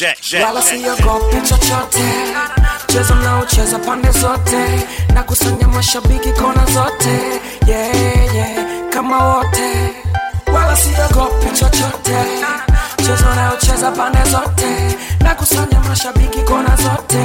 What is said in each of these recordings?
wala siogopi chochote mchezo naocheza pande zote na kusanya mashabiki kona zote yeah, yeah, kama wote wala siogopi chochote mchezo naocheza pande zote na kusanya mashabiki kona zote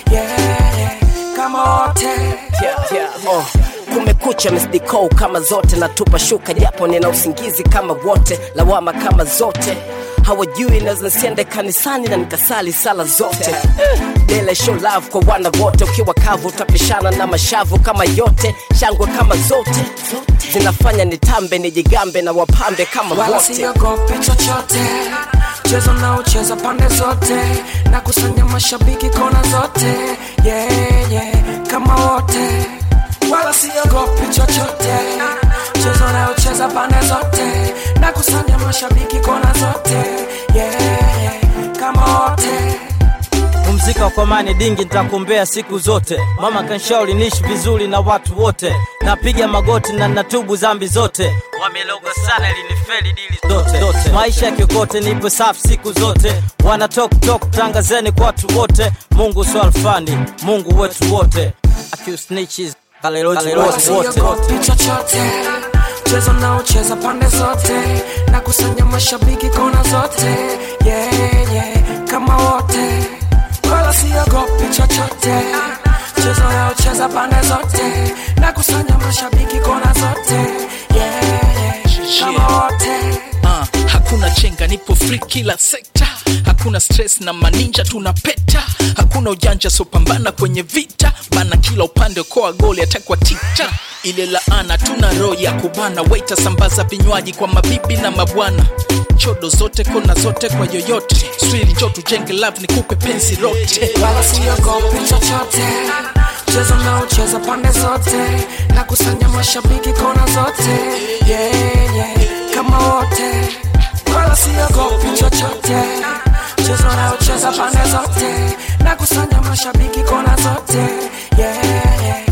yeah, yeah, kama wote yeah, yeah. Oh. kumekucha misdiko kama zote natupa shuka japo nina usingizi kama wote lawama kama zote hawajui naweza nisiende kanisani na nikasali sala zote dele show love kwa wana wote ukiwa kavu utapishana na mashavu kama yote shangwe kama zote zinafanya nitambe nijigambe na wapambe kama wala wote siogopi chochote mchezo naocheza pande zote na kusanya mashabiki kona zote yeah, yeah, kama wote wala siogopi chochote mchezo naocheza pande zote na kusanya mashabiki kona zote yeah, yeah, kama wote pumzika kwa amani dingi nitakumbea siku zote mama kanshauri niishi vizuri na watu wote napiga magoti na natubu zambi zote wameloga sana ilinifeli dili zote, zote. maisha ya kiokote nipo safi siku zote wana tok tok tangazeni kwa watu wote mungu swalfani mungu wetu wote akiusnichis wala siogopi chochote mchezo naocheza pande zote na kusanya mashabiki kona zote yeah, yeah, kama wote wala siogopi chochote mchezo naocheza pande zote na kusanya mashabiki kona zote yeah, yeah, kama wote uh, hakuna chenga nipo free kila sekta hakuna stress na maninja tunapeta hakuna ujanja sopambana kwenye vita bana kila upande koa goli atakwa tikta ile laana tuna roho ya kubana waita sambaza vinywaji kwa mabibi na mabwana chodo zote kona zote kwa yoyote swili njo tujenge love nikupe penzi lote wala siogopi chochote mchezo naocheza pande zote na kusanya mashabiki kona zote yeah, yeah, kama wote wala siogopi chochote mchezo naocheza pande zote na kusanya mashabiki kona zote yeah, yeah,